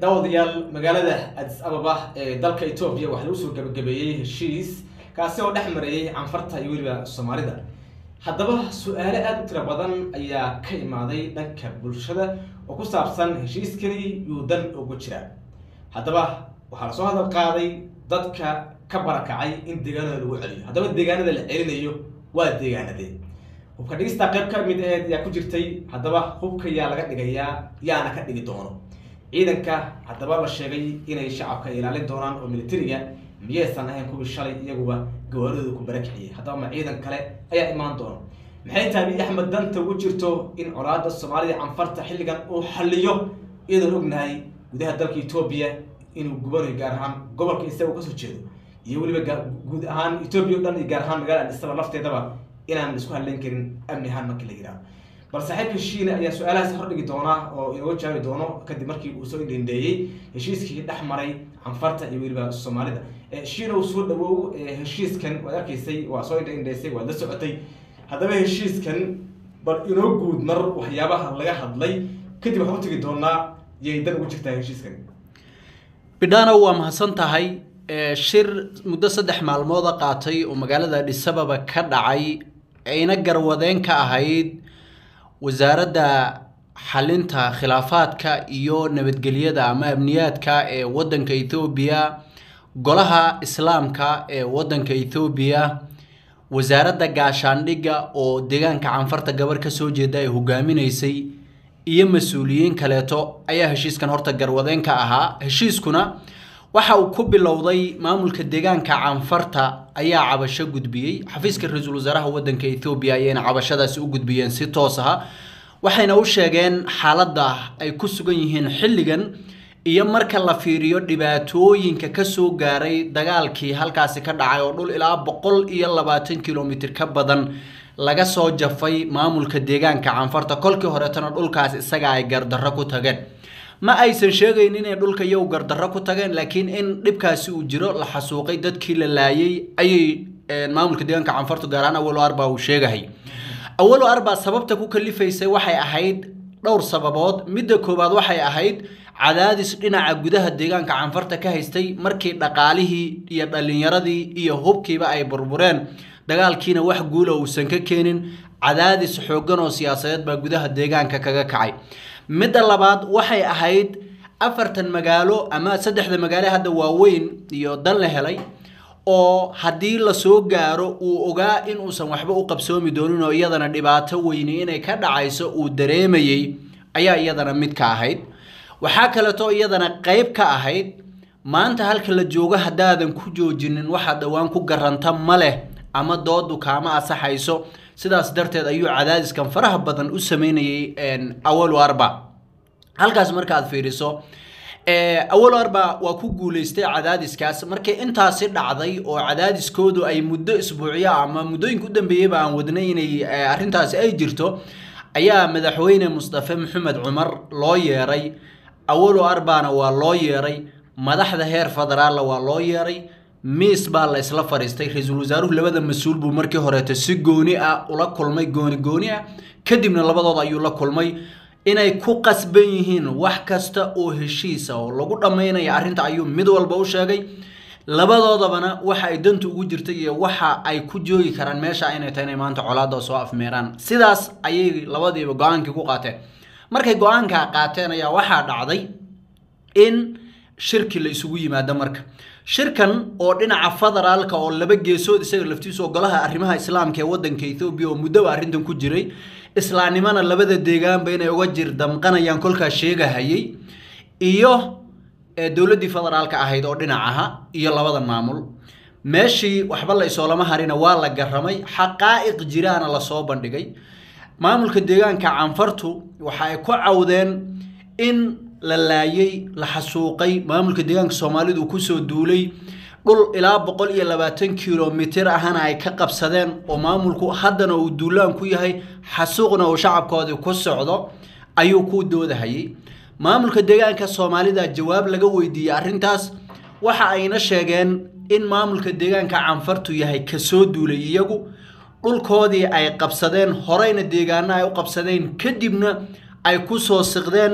daawadayaal magaalada adis ababa ee dalka etoobiya waxaa lagu soo gabagabeeyey heshiis kaasi oo dhex marayay canfarta iyo weliba soomaalida haddaba su-aale aada u tiro badan ayaa ka imaaday dhanka bulshada oo ku saabsan heshiiskani yuu dan ugu jira haddaba waxaa lasoo hadal qaaday dadka ka barakacay in deegaanada lagu celiyo haddaba deegaanada la celinayo waa deegaanadee hubka dhigista qayb ka mid aheed yaa ku jirtay haddaba hubka yaa laga dhigayaa yaana ka dhigi doono ciidanka haddaba la sheegay inay shacabka ilaalin doonaan oo militariga miyaysan ahayn kuwii shalay iyaguba gawaaridooda ku barakiciyay haddaba ma ciidan kale ayaa imaan doona maxay tahay axmed danta ugu jirto in colaada soomaalida canfarta xilligan uu xaliyo iyadoon ognahay gudaha dalka etoobiya inuu gubanayo gaar ahaan gobolka isaga kasoo jeedo iyo weliba guud ahaan etoobiya o dhan iyo gaar ahaan magaalada adisaba lafteedaba inaan isku hadlayn karin amni ahaan marka la yidhaho bal saaxiibka shiine ayaa su-aalahaas hordhigi doonaa oo inooga jaabi doono kadib markii uu soo indhendheeyey heshiiskii dhex maray canfarta iyo weliba soomaalida shiina uu soo dhawow heshiiskan waad arkaysay waa soo indhendheysay waad la socotay haddaba heshiiskan bal inoo guud mar waxyaabaha laga hadlay kadib waxaan u tegi doonaa yay dan ugu jirtaa heshiiskan bidhano waa mahadsan tahay shir muddo saddex maalmooda qaatay oo magaalada adhisababa ka dhacay ayna garwadeen ka ahayd wasaaradda xalinta khilaafaadka iyo nabadgelyada ama amniyaadka ee waddanka ethoobiya golaha islaamka ee waddanka ethoobiya wasaaradda gaashaandhigga oo deegaanka canfarta gabar ka soo jeeda ay hogaaminaysay iyo mas-uuliyiin kaleeto ayaa heshiiskan horta garwadeen ka ahaa heshiiskuna waxa uu ku bilowday maamulka deegaanka canfarta ayaa cabasho gudbiyey xafiiska ra-iisul wasaaraha waddanka ethoobiya ayayna cabashadaasi u gudbiyeen si toos aha waxayna u sheegeen xaaladda ay ku sugan yihiin xilligan iyo marka la fiiriyo dhibaatooyinka kasoo gaaray dagaalkii halkaasi ka dhacay oo dhul ilaa boqol iyo labaatan kilomitr ka badan laga soo jafay maamulka deegaanka canfarta kolkii horeetana dhulkaas isaga ay gardarro ku tageen ma aysan sheegayn inay dhulka iyagu gardarro ku tageen laakiin in dhibkaasi uu jiro la xasuuqay dadkii la laayay ayay maamulka deegaanka canfartu gaar ahaan awalo arba uu sheegahay awalo arba sababta ku kalifaysay waxay ahayd dhowr sababood midda koowaad waxay ahayd cadaadis dhinaca gudaha deegaanka canfarta ka haystay markii dhaqaalihii iyo dhalinyaradii iyo hubkiiba ay burbureen dagaalkiina wax guula uusan ka keenin cadaadis xooggan oo siyaasadeed baa gudaha deegaanka kaga kacay midda labaad waxay ahayd afartan magaalo ama saddexda magaalo hadda waaweyn iyo dan la helay oo haddii lasoo gaaro uu ogaa in uusan waxba u qabsoomi doonin oo iyadana dhibaato weyni inay ka dhacayso uu dareemayey ayaa iyadana mid ka ahayd waxaa kaleeto iyadana qayb ka ahayd maanta halka la joogo haddaadan ku joojinin waxaad dhowaan ku garanta ma leh ama doodu kaama asaxayso sidaas darteed ayuu cadaadiskan faraha badan u sameynayay awalo arba halkaas markaad fiiriso awalo arba waa ku guuleystay cadaadiskaas markii intaasi dhacday oo cadaadiskoodu ay muddo isbuucyo ama muddooyinka u dambeeyeyba aan wadnay inay arrintaasi ay jirto ayaa madaxweyne mustafe maxamed cumar loo yeeray awalo arbana waa loo yeeray madaxda heer federaalla waa loo yeeray miis baa la isla fadhiistay ra-iisul wasaaruhu labada mas-uul buu markii horeeto si gooni ah ula kulmay gooni gooni ah kadibna labadooda ayuu la kulmay inay ku qasban yihiin wax kasta oo heshiisa oo lagu dhammaynaya arrinta ayuu mid walba u sheegay labadoodabana waxa ay dantu ugu jirtay iyo waxa ay ku joogi karaan meesha inay tahay inay maanta colaada soo afmeeraan sidaas ayay labadiiba go-aankii ku qaateen markay go-aankaa qaateen ayaa waxaa dhacday in shirki la isugu yimaado marka shirkan oo dhinaca federaalka oo laba geesood isaga laftiisu golaha arrimaha islaamka ee wadanka ethoobiya oo muddoba arrintan ku jiray islaamnimana labada deegaanba inay uga jir damqanayaan kolkaas sheegahayay iyo dowladdii federaalka ahayd oo dhinac aha iyo labadan maamul meeshii waxba la isoolama harina waa la garamay xaqaa'iq jiraana lasoo bandhigay maamulka deegaanka canfartu waxa ay ku cawdeen in la laayay la xasuuqay maamulka deegaanka soomaalidu kusoo duulay dhul ilaa boqol iyo labaatan kilomitir ahana ay ka qabsadeen oo maamulku haddana uu duulaan ku yahay xasuuqna uu shacabkoodii ku socdo ayuu ku doodahayay maamulka deegaanka soomaalida jawaab laga weydiiyey arrintaas waxa ayna sheegeen in maamulka deegaanka canfartu yahay kasoo duulay iyagu dhulkoodii ay qabsadeen horeyna deegaano ay u qabsadeen kadibna ay ku soo siqdeen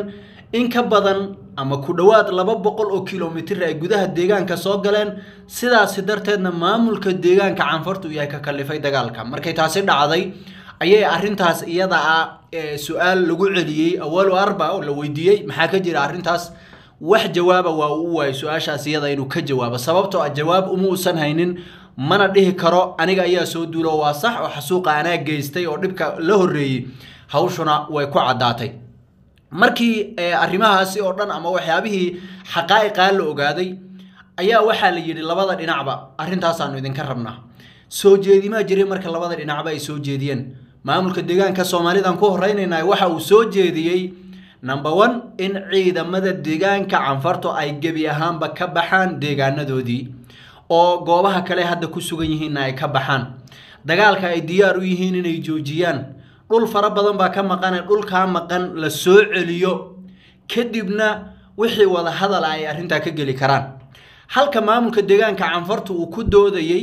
in ka badan ama ku dhowaad laba boqol oo kilomitir ay gudaha deegaanka soo galeen sidaasi darteedna maamulka deegaanka canfartu yahay ka kalifay dagaalka markay taasi dhacday ayay arrintaas iyada ah su-aal lagu celiyey awalo arba oo la weydiiyey maxaa ka jira arrintaas wax jawaaba waa uu waayay su-aashaas iyada inuu ka jawaabo sababtoo ah jawaab uma uusan haynin mana dhihi karo aniga ayaa soo duulo waa sax oo xasuuqa anaa geystay oo dhibka la horreeyey hawshuna way ku caddaatay markii arrimahaasi oo dhan ama waxyaabihii xaqaa'iqaa la ogaaday ayaa waxaa la yidhi labada dhinacba arrintaasaanu idinka rabnaa soo jeedimaa jiray marka labada dhinacba ay soo jeediyeen maamulka deegaanka soomaalidan ku horeynaynaa waxa uu soo jeediyey number one in ciidamada deegaanka canfartu ay gebi ahaanba ka baxaan deegaanadoodii oo goobaha kale hadda ku sugan yihiinna ay ka baxaan dagaalka ay diyaar u yihiin inay joojiyaan dhul fara badan baa ka maqane dhulkaa maqan la soo celiyo kadibna wixii wada hadala ay arrintaa ka geli karaan halka maamulka deegaanka canfartu uu ku doodayey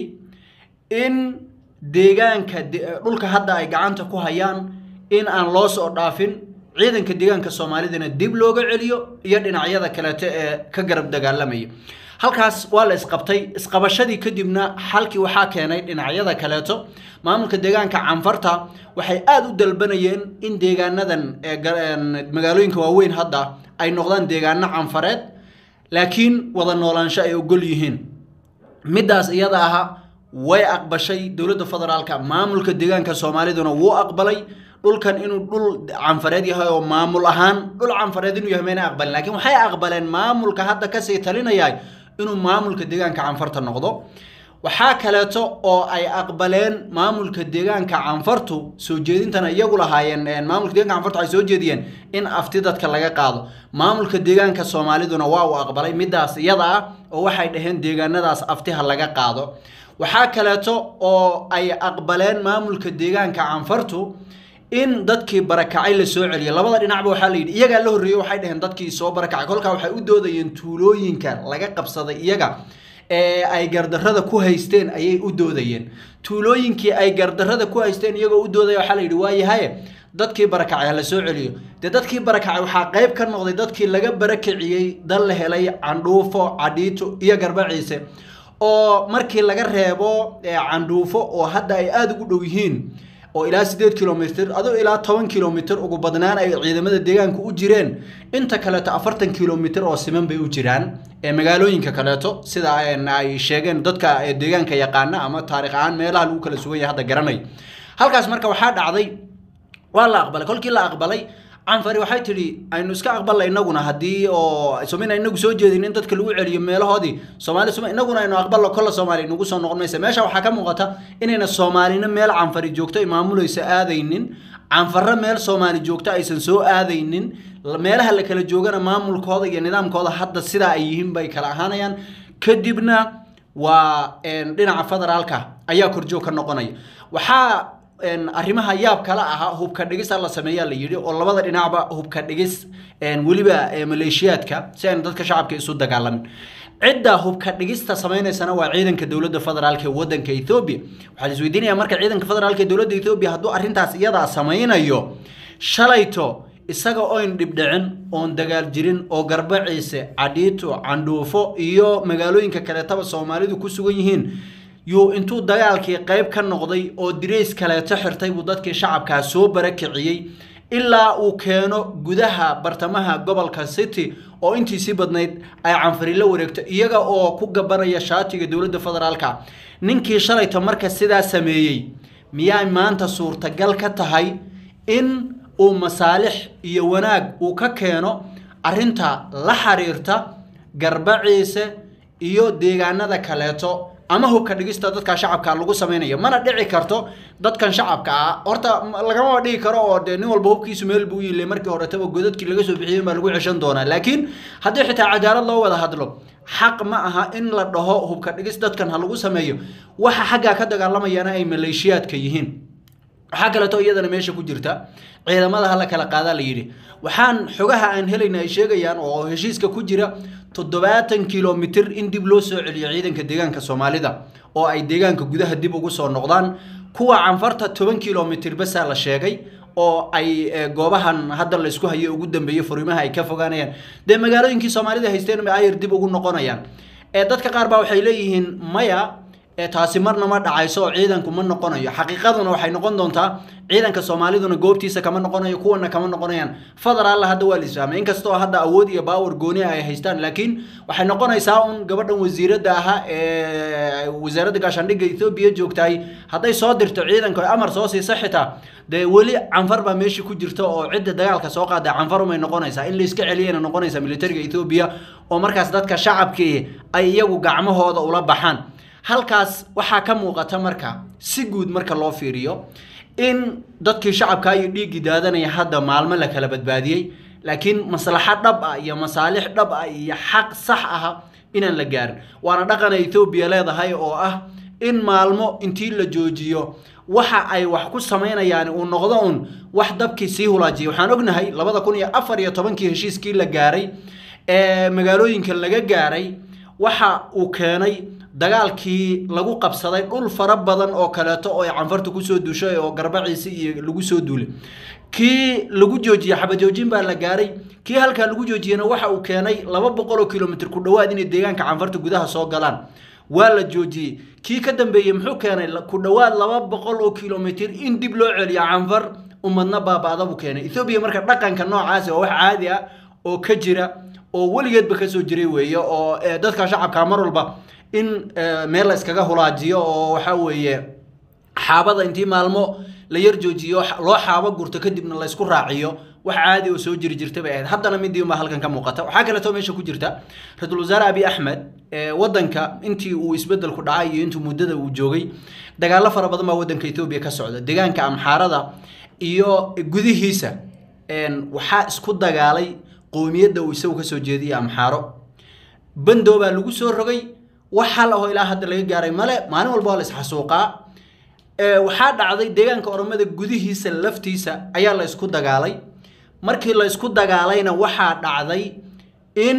in deegaanka dhulka hadda ay gacanta ku hayaan in aan loo soo dhaafin ciidanka deegaanka soomaalidana dib looga celiyo iyo dhinacyada kaleeto ee ka garab dagaalamaya halkaas waa la isqabtay isqabashadii kadibna xalkii waxaa keenay dhinacyada kaleeto maamulka deegaanka canfarta waxay aada u dalbanayeen in deegaanadan magaalooyinka waaweyn hadda ay noqdaan deegaano canfareed laakiin wada noolaansho ay ogol yihiin middaas iyada aha way aqbashay dowladda federaalka maamulka deegaanka soomaaliduna wuu aqbalay dhulkan inuu dhul canfareed yahay oo maamul ahaan dhul canfareed inuu yahay mayna aqbalin lakiin waxay aqbaleen maamulka hadda kasii talinaya inuu maamulka deegaanka canfarta noqdo waxaa kaleeto oo ay aqbaleen maamulka deegaanka canfartu soo jeedintana iyagu lahaayeen maamulka deeganka canfartu waxay soo jeediyeen in afti dadka laga qaado maamulka deegaanka soomaaliduna waa uu aqbalay middaas iyada ah oo waxay dhaheen deegaanadaas aftiha laga qaado waxaa kaleeto oo ay aqbaleen maamulka deegaanka canfartu in dadkii barakacay la soo celiya labada dhinacba waxaa la yidhi iyagaa la horreeyey waxay dhaheen dadkii soo barakacay kolkaa waxay u doodayeen tuulooyinka laga qabsaday iyaga ee ay gardarrada ku haysteen ayay u doodayeen tuulooyinkii ay gardarrada ku haysteen iyagoo u doodaya waxaa la yidhi waayahaye dadkii barakacay ha la soo celiyo dee dadkii barakacay waxaa qayb ka noqday dadkii laga barakiciyey dal la helay candhuufo cadhiito iyo garbaciise oo markii laga reebo candhuufo oo hadda ay aada ugu dhow yihiin oo ilaa sideed kilomitr adoo ilaa toban kilomitr ugu badnaan ay ciidamada deegaanka u jireen inta kaleeto afartan kilomitr oo siman bay u jiraan ee magaalooyinka kaleeto sida ay sheegeen dadka deegaanka yaqaana ama taarikh ahaan meelaha lagu kala sugan yahay hadda garanay halkaas marka waxaa dhacday waa la aqbalay kolkii la aqbalay canfari waxay tidhi aynu iska aqbalna inaguna haddii oo somina inagu soo jeedin in dadka lagu celiyo meelahoodii soomaali soma inaguna aynu aqbalno kolla soomaali nagu soo noqon maysa meesha waxaa ka muuqata inayna soomaalina meel canfari joogto ay maamulaysa aadaynin canfarro meel soomaali joogto aysan soo aadaynin meelaha la kala joogana maamulkooda iyo nidaamkooda hadda sidaa ay yihiin bay kala ahaanayaan kadibna waa dhinaca federaalka ayaa korjoog ka noqonaya waxaa arrimaha yaab kala ahaa hubka dhigisa la sameeyaa la yidhi oo labada dhinacba hubka dhigis weliba maleeshiyaadka si ayna dadka shacabka isu dagaalamin cidda hubka dhigista sameynaysana waa ciidanka dowladda federaalk ee wadanka ethoobia waxaa la isweydiinaya marka ciidanka federaalk ee dowladda ethoobia hadduu arrintaas iyadaa sameynayo shalayto isaga oyn dhibdhicin oon dagaal jirin oo garbaciise cadhiito candhuufo iyo magaalooyinka kaleetaba soomaalidu ku sugan yihiin yuu intuu dagaalkii qayb ka noqday oo dirays kaleeto xirtay buu dadkii shacabkaa soo barakiciyey ilaa uu keeno gudaha bartamaha gobolka city oo intiisii badnayd ay canfari la wareegto iyaga oo ku gabanaya shaatiga dowladda federaalka ninkii shalayta marka sidaa sameeyey miyaa maanta suurtagal ka tahay in uu masaalix iyo wanaag uu ka keeno arrinta la xiriirta garbaciise iyo deegaanada kaleeto ama hubka dhigista dadka shacabka lagu samaynayo mana dhici karto dadkan shacabka ah horta lagamaba dhigi karo oo dee nin walba hubkiisu meel buu yile markii horetaba godadkii laga soo bixiyey baa lagu ceshan doonaa laakiin haddii xitaa cadaalad loo wada hadlo xaq ma aha in la dhaho hubka dhigis dadkan ha lagu sameeyo waxa xaggaa ka dagaalamayana ay maleeshiyaadka yihiin waxaa kaleeto iyadana meesha ku jirta ciidamada hala kala qaadaa la yidhi waxaan xogaha aan helayna ay sheegayaan oo heshiiska ku jira toddobaatan kilomitir in dib loo soo celiyo ciidanka deegaanka soomaalida oo ay deegaanka gudaha dib ugu soo noqdaan kuwa canfarta toban kilomitir basaa la sheegay oo ay goobahan hadda la isku hayo ugu dambeeyo furimaha ay ka fogaanayaan dee magaalooyinkii soomaalida haysteen bay ayar dib ugu noqonayaan dadka qaar baa waxay leeyihiin maya taasi marna ma dhacayso oo ciidanku ma noqonayo xaqiiqaduna waxay noqon doontaa ciidanka soomaaliduna goobtiisa kama noqonayo kuwana kama noqonayaan federaalla hadda waa la isfahmay inkastoo hadda awood iyo baawar gooni ay haystaan laakiin waxay noqonaysaa un gabadhan wasiiradda ahaa ee wasaaradda gaashaandhigga ethoobiya joogtahay hadday soo dirto ciidanka o amar soo siisa xitaa dee weli canfar baa meesha ku jirta oo cidda dagaalka soo qaada canfarumay noqonaysaa in la iska celiyana noqonaysaa militariga ethoobiya oo markaas dadka shacabkii ay iyagu gacmahooda ula baxaan halkaas waxaa ka muuqata marka si guud marka loo fiiriyo in dadkii shacabka iyo dhiiggii daadanaya hadda maalmo la kala badbaadiyey laakiin maslaxo dhab ah iyo masaalix dhab ah iyo xaq sax ah inaan la gaarin waana dhaqana ethoobiya leedahay oo ah in maalmo intii la joojiyo waxa ay wax ku samaynayaan uu noqdo un wax dabkii sii hulaajiya waxaan ognahay labada kun iyo afar iyo tobankii heshiiskii la gaaray ee magaalooyinka laga gaaray waxa uu keenay dagaalkii lagu qabsaday dhul fara badan oo kaleeto oo ay canfarta kusoo duushay oo garbaciisi iyo lagu soo duulay kii lagu joojiyey xabajoojin baa la gaaray kii halkaa lagu joojiyena waxa uu keenay laba boqol oo kilomitr ku dhowaad inay deegaanka canfarta gudaha soo galaan waa la joojiyey kii ka dambeeyey muxuu keenay ku dhowaad laba boqol oo kilomitr in dib loo celiyo canfar umadna baaba-da buu keenay ethoobiya marka dhaqanka noocaasi waa wax caadi ah oo ka jira oo weligeedba kasoo jiray weeye oo dadka shacabka mar walba in meel la iskaga hulaajiyo oo waxa weeye xaabada intii maalmo la yar joojiyo loo xaabo gurto kadibna la isku raaciyo wax caadi oo soo jiri jirta bay ahayd haddana midii unbaa halkan ka muuqata waxaa kaleeto meesha ku jirta ra-iisul wasaare abi axmed wadanka intii uu isbedelku dhacay iyo intuu muddada uu joogay dagaalo fara badan baa wadanka etoobiya ka socda deegaanka amxaarada iyo gudihiisa waxaa isku dagaalay qowmiyadda uu isagu kasoo jeediyay amxaaro bando baa lagu soo rogay wax hal ahoo ilaa hadda laga gaaray male maalin walba waa la isxasuuqaa waxaa dhacday deegaanka oromada gudihiisa laftiisa ayaa la isku dagaalay markii la isku dagaalayna waxaa dhacday in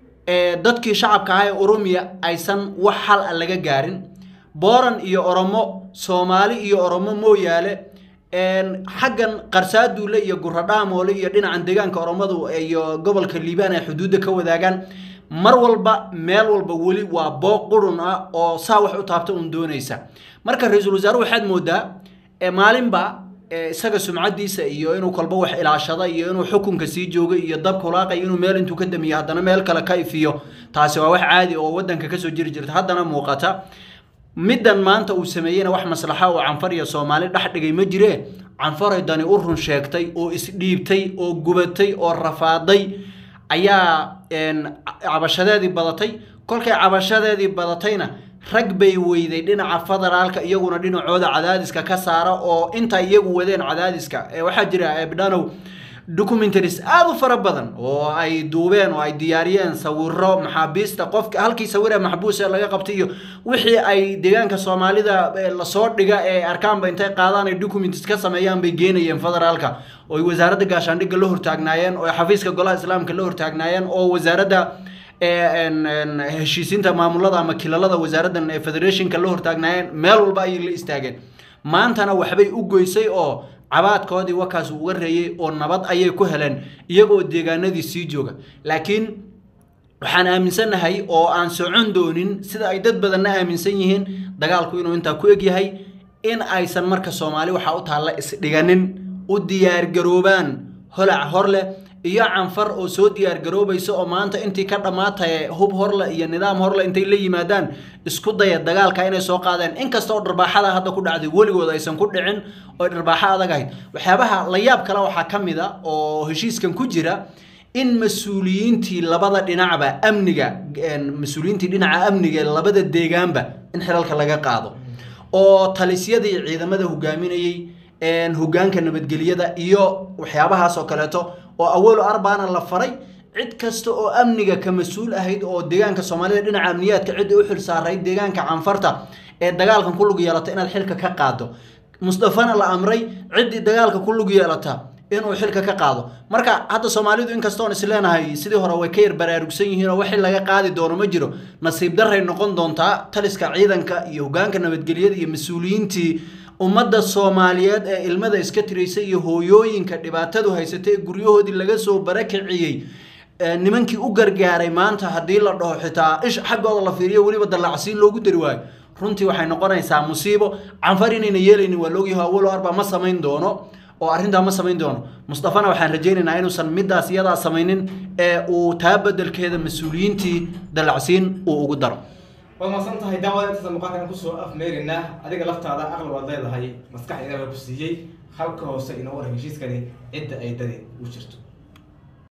dadkii shacabka ahaa ee oromiya aysan wax hal a laga gaarin booran iyo oromo soomaali iyo oromo mooyaale xaggan qarsaaduule iyo guradhaamoole iyo dhinacan deegaanka oromadu iyo gobolka liibaan ay xuduudda ka wadaagaan mar walba meel walba weli waa booq qurun ah oo saa wax u taabta un doonaysa marka ra-iisul wasaare waxaad moodaa maalinba isaga sumcadiisa iyo inuu kolba wax ilaashada iyo inuu xukunka sii joogay iyo dabka hulaaqay inuu meel intuu ka damiyo haddana meel kale ka ifiyo taasi waa wax caadi oo wadanka kasoo jiri jirta haddana muuqata middan maanta uu sameeyeyna wax maslaxa oo canfar iyo soomaali dhex dhigay ma jire canfaray dani u run sheegtay oo isdhiibtay oo gubatay oo rafaaday ayaa cabashadeedii badatay kolkay cabashadeedii badatayna rag bay weyday dhinaca federaalka iyaguna dhinacooda cadaadiska ka saara oo inta iyagu wadeen cadaadiska waxaa jira ebdhanow documentaries aada u fara badan oo ay duubeen oo ay diyaariyeen sawiro maxaabiista qofka halkii sawiree maxbuus ee laga qabtay iyo wixii ay deegaanka soomaalida lasoo dhiga ee arkaanba intay qaadaan ay documents ka sameeyaan bay geenayeen federaalka oo ay wasaaradda gaashaandhigga la hortaagnaayeen oo xafiiska golaha islaamka la hortaagnaayeen oo wasaaradda heshiisiinta maamulada ama kilalada wasaaraddan ee federationka la hortaagnaayeen meel walba ayay la istaageen maantana waxbay u goysay oo cabaadkoodii wakaas uga reeyey oo nabad ayay ku heleen iyagoo deegaanadii sii jooga laakiin waxaan aaminsannahay oo aan socon doonin sida ay dad badanna aaminsan yihiin dagaalku inuu intaa ku egyahay in aysan marka soomaali waxaa u taalla isdhiganin u diyaargaroobaan holac hor leh iyo canfar oo soo diyaargaroobaysa oo maanta intii ka dhammaataya hub horle iyo nidaam horle intay la yimaadaan isku daya dagaalka inay soo qaadeen inkasta oo dharbaaxada hadda ku dhacday weligood aysan ku dhicin oo dharbaaxo adag ahayd waxyaabaha la yaab kale waxaa ka mid a oo heshiiskan ku jira in mas-uuliyiintii labada dhinacba amniga mas-uuliyiintii dhinaca amniga ee labada deegaanba in xilalka laga qaado oo talisyadii ciidamada hogaaminayey hogaanka nabadgelyada iyo waxyaabahaas oo kaleeto oo awalo arbaana la faray cid kasta oo amniga ka mas-uul ahayd oo deegaanka soomaalida dhinaca amniyaadka cidda u xil saarayd deegaanka canfarta ee dagaalkan ku lug yeelata inaad xilka ka qaado mustafana la amray ciddii dagaalka ku lug yeelata inuu xilka ka qaado marka hadda soomaalidu inkastoon isleenahay sidii hore way ka yar baraarugsan yihiin oo wixii laga qaadi doono ma jiro nasiib daray noqon doontaa taliska ciidanka iyo hogaanka nabadgelyada iyo mas-uuliyiintii ummadda soomaaliyeed ee ilmada iska tiraysa iyo hooyooyinka dhibaatadu haysatay ee guryahoodii laga soo barakiciyey nimankii u gargaaray maanta haddii la dhaho xitaa ish xaggooda la fiiriyo weliba dallacsiin loogu dari waayo runtii waxay noqonaysaa musiibo canfar inayna yeelaynin waa loogyaho awalo arba ma samayn doono oo arrintaa ma samayn doono mustafana waxaan rajaynaynaa inuusan middaas iyadaa samaynin ee uu taa bedelkeeda mas-uuliyiintii dallacsiin uu ugu daro waad mahadsan tahay daawada intaasa muuqaalkan kusoo afmeerinaa adiga laftaada aqli waad leedahay maskax ilaah baa ku siiyey halka hoose inoo waran heshiiskani cidda ay dani u jirto